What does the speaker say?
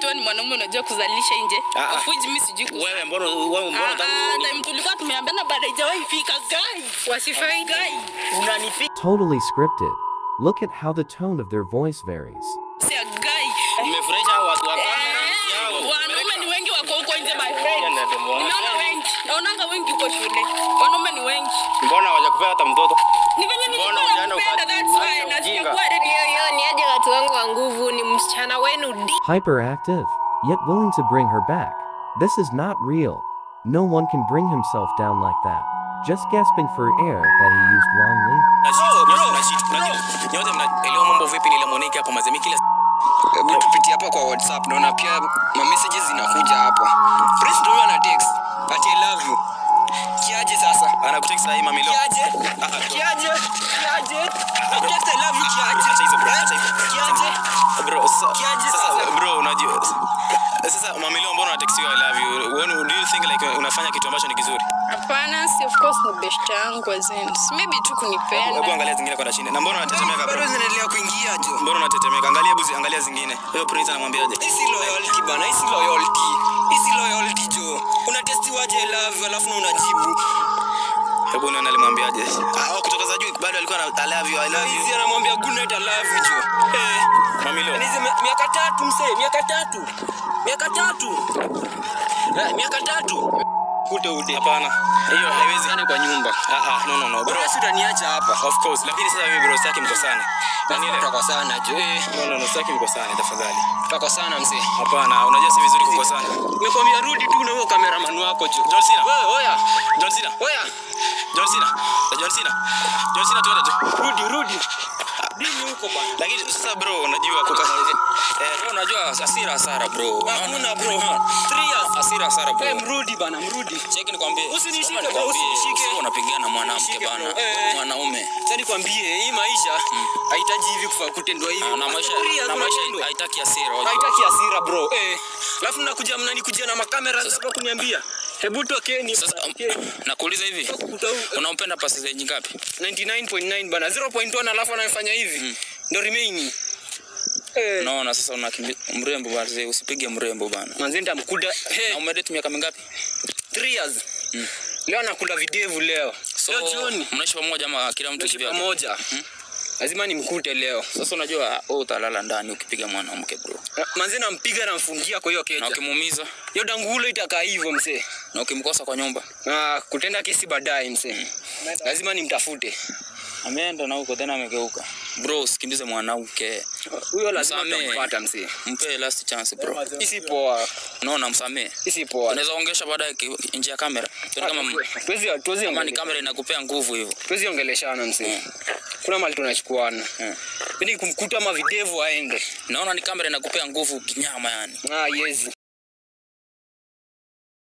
wewe ni mwanaume unajua kuzalisha nje Ah, ah. of which mimi sijui kuzalisha Wewe mbona wewe mbona Ah, unataka ah, time tulikuwa tumeambiana bado haijawahi fika guy wasifai guy unanipiga Totally scripted. Look at how the tone of their voice varies. sia guy umefurahisha hao watu wa Eh, kamera yao. wanaume ni wengi wako huko nje my friend nimeona wengi naonanga wengi huko shule wanaume ni wengi Mbona hawajakupea hata mtoto? ni venye nilikuwa Mbona hujaenda nakupenda uka- that's why acha na ujinga. sijakuwa ready Hiyo hiyo ni aje watu wangu wa nguvu, ni msichana wenu di Hyperactive, yet willing to bring her back. This is not real. No one can bring himself down like that. Just gasping for air that he used wrongly. Nyote mnaelewa mambo vipi nile Monique hapo mazemi kila Hebu tupitie hapa kwa WhatsApp. Naona pia ma messages zinakuja hapo. Prince ndio ana text. Ati I love you. Kiaje sasa? anakutext sahi mami leo. Kiaje? Ah, Kiaje? Kiaje? Text I love you kiaje? Acha hizo bro, Eh? acha hizo. Kiaje? Bro, sasa Kiaje sasa sasa? bro unajua sasa mami leo mbona unatext you I love you? When do you think like unafanya kitu ambacho ni kizuri? hapana si of course ni best yangu azin maybe tu Hebu kunipenda angalia zingine kwa chini. Na mbona unatetemeka bro? Bado zinaendelea kuingia jo. Mbona unatetemeka? Angalia hebu zi- angalia zingine. Huyo prince anamwambiaje? Hii si loyalty bana, hii si loyalty. Hii si loyalty jo. Unatestiwaje I love you alafu na unajibu. Hebu nione alimwambiaje. Ah, kutoka za juu bado alikuwa na I love you, I love Hizi you. anamwambia good night I love you jo. Eh. Mami leo. Nizi miaka tatu msee, miaka tatu. Miaka tatu. Eh, miaka tatu. Kute ude. Hapana. Hiyo haiwezi. Yaani kwa nyumba. Ah ah, no no no. Bro, Bro, si utaniacha hapa. of course. Lakini sasa mimi bro sitaki mkosane. Na Nani nile. tutakosana jo. Eh, No no no, sitaki mkosane tafadhali. tutakosana msee. Hapana, unajua si vizuri kukosana. Nimekwambia rudi tu na huyo cameraman wako jo. John Cena. Wewe oya. John Cena. Oya. John Cena. John Cena. John Cena tuende tu. Rudi rudi. Dini huko bana. Lakini sasa bro, unajua kuka eh Bro, unajua hasira hasara bro. Hakuna bro. 3 years. Hasira hasara bro. Eh, mrudi bana, mrudi. Cheki nikwambie. Usinishike, Kama bro, nikwambie, usinishike. sio unapigana na mwanamke Usinishike, bana. bro. Eh. Wewe ni mwanaume. Sasa nikwambie hii maisha haihitaji hivi kufa kutendwa hivi. Ah, Na maisha Three years na maisha unatendwa. haitaki hasira. wajua. haitaki hasira bro eh. Alafu mnakuja mnanikujia na makamera hapa kuniambia hebu tokeni Sasa um, tokeni. nakuuliza hivi. Kuta huu- Unampenda pasi zenye ngapi? 99.9 bana 0.1 alafu anafanya hivi ndo remaining eh. Naona sasa unakimbi mrembo bana, usipige mrembo bana. manzi nitamkuda Na hey, umedate miaka mingapi? 3 years leo anakula videvu leo So leo jioni mnaishi pamoja ama kila mtu tunaishi kivyake? pamoja lazima nimkute leo Sasa unajua wewe utalala ndani ukipiga mwanamke bro. manzi nampiga namfungia kwa hiyo Na keja ukimuumiza hiyo dangulo itakaa hivyo msee na ukimkosa kwa nyumba. na kutenda kesi baadaye msee lazima nimtafute Ameenda na huko tena amegeuka. Bro, usikimbize mwanamke. huyo lazima Msamee. tutampata msee Mpe last chance bro. isi poa Unaona msamee. isi poa Unaweza ongesha baadaye ki- nje ya kamera. Tuone kama tuwezi tuwezi kama ni ongele- kamera inakupea nguvu hivyo. tuwezi ongeleshana msee kuna mali tunachukuana Mm. yani kumkuta ama videvu aende Naona ni kamera inakupea nguvu kinyama yani. ah yezi